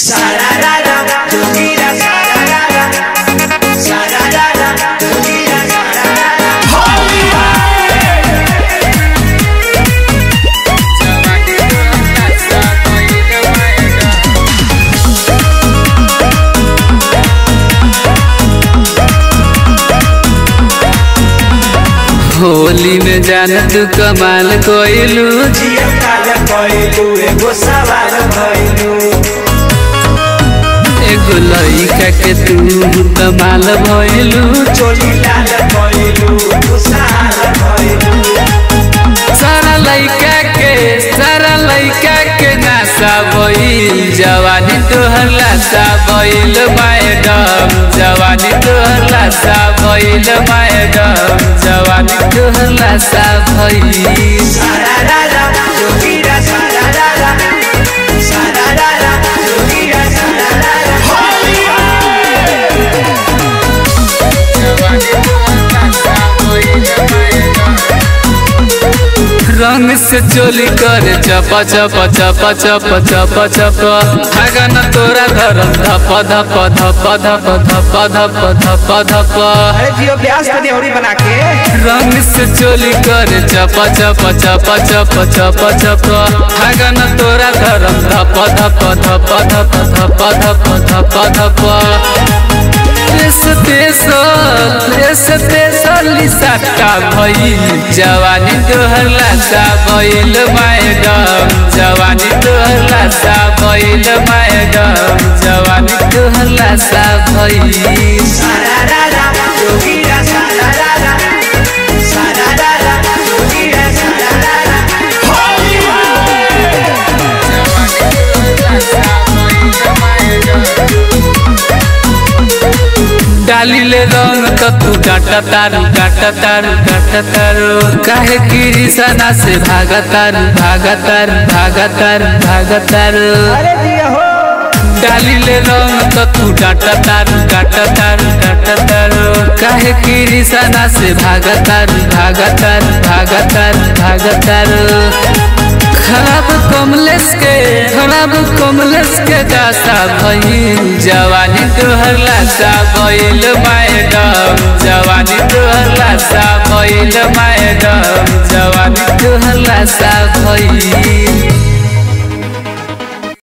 Sararara, Jogira, sararara. Sararara, Jogira, sararara. Holi में जान तू कमाल कोइलू जिया काला कइलू, एगो सवाल भइलू। एगो लइका के तू कमाल भइलू चोली लाल कइलू, खुशहाल भइलू। सारा लइका के सारा लइका के नासा भइल जवानी तोहर लासा भइल मैडम जवानी तोहर लासा भइल मैडम जवानी तोहर लासा भइल Sararara, Jogira, sararara. Sararara, Jogira, sararara. रंग से चोली करे चपा चपा चपा चपा चपा चपा धागा न तोरा धरम धप धप धप धप धप धप धप धप अरे जियो ब्यास को देवरी बना के रंग से चोली करे चपा चपा चपा चपा चपा चपा धागा न तोरा धरम धप धप धप धप धप धप धप धप देश तेसल देश तेसल सट्टा भइल जवानी तोहर लाशा भइल मैडम जवानी तोहर लाशा भइल मैडम जवानी तोहर लाशा भइल Sararara, Jogira, sararara. Sararara, Jogira, sararara. डालिले रंग त तू डाटा तारू डाटा तारू डाटा तारू काहे किरिसना से भागा तारू भागा तारू भागा तारू भागा तारू अरे जिया हो डालिले रंग त तू डाटा तारू डाटा तारू डाटा तारू काहे किरिसना से भागा तारू भागा तारू भागा तारू भागा तारू खराब कमलेश के खराब कमलेश के दासा भइल जवानी तोहर लाशा भइल मैडम जवानी तोहर लाशा भइल मैडम जवानी तोहर लाशा भइल